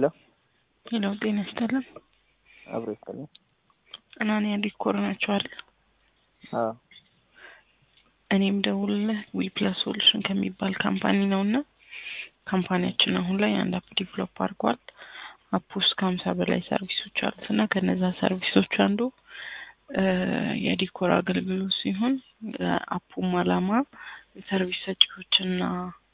ሄሎ ሄሎ ጤና ይስጥልን። አብሮ ይስጥልኝ። አናንያ ዲኮር ናቸው አይደል? አዎ እኔም ደውልልህ ዊ ፕላስ ሶሉሽን ከሚባል ካምፓኒ ነው እና ካምፓኒያችን አሁን ላይ አንድ አፕ ዲቨሎፕ አድርጓል። አፕ ውስጥ ከሀምሳ በላይ ሰርቪሶች አሉት እና ከነዛ ሰርቪሶች አንዱ የዲኮር አገልግሎት ሲሆን አፑም አላማ ሰርቪስ ሰጪዎችና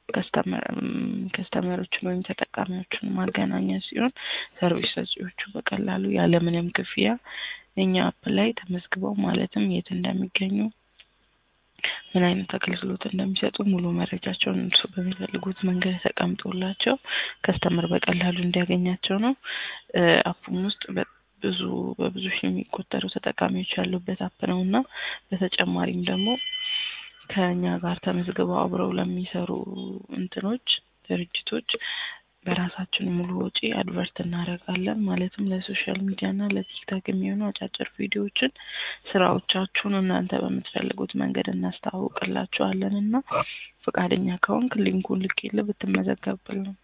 ከስተመሮችን ወይም ተጠቃሚዎችን ማገናኘት ሲሆን ሰርቪስ ሰጪዎቹ በቀላሉ ያለምንም ክፍያ እኛ አፕ ላይ ተመዝግበው ማለትም የት እንደሚገኙ ምን አይነት አገልግሎት እንደሚሰጡ ሙሉ መረጃቸውን እርሱ በሚፈልጉት መንገድ ተቀምጦላቸው ከስተመር በቀላሉ እንዲያገኛቸው ነው። አፑም ውስጥ ብዙ በብዙ ሺህ የሚቆጠሩ ተጠቃሚዎች ያሉበት አፕ ነው እና በተጨማሪም ደግሞ ከእኛ ጋር ተመዝግበው አብረው ለሚሰሩ እንትኖች ድርጅቶች በራሳችን ሙሉ ወጪ አድቨርት እናደርጋለን። ማለትም ለሶሻል ሚዲያ እና ለቲክታክ የሚሆኑ አጫጭር ቪዲዮዎችን ስራዎቻችሁን እናንተ በምትፈልጉት መንገድ እናስተዋውቅላችኋለን እና ፈቃደኛ ከሆንክ ሊንኩን ልኬልህ ብትመዘገብልን ነው።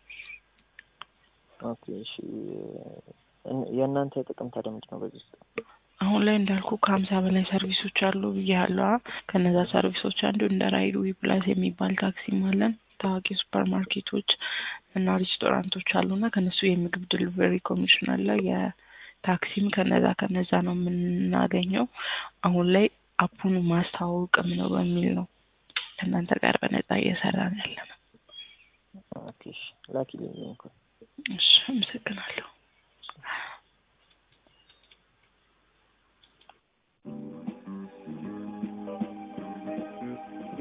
ኦኬ እሺ። የእናንተ ጥቅም ታዲያ ምንድን ነው በዚህ ውስጥ? አሁን ላይ እንዳልኩ ከሀምሳ በላይ ሰርቪሶች አሉ ብያለሁ። ከነዛ ሰርቪሶች አንዱ እንደ ራይድ ዊ ፕላስ የሚባል ታክሲም አለን። ታዋቂ ሱፐር ማርኬቶች እና ሬስቶራንቶች አሉና ከነሱ የምግብ ዲሊቨሪ ኮሚሽን አለ። የታክሲም ከነዛ ከነዛ ነው የምናገኘው። አሁን ላይ አፑን ማስተዋወቅም ነው በሚል ነው ከእናንተ ጋር በነጻ እየሰራን ያለ ነው። ኦኬ እሺ። ላኪልኝ እንኳን እሺ፣ አመሰግናለሁ።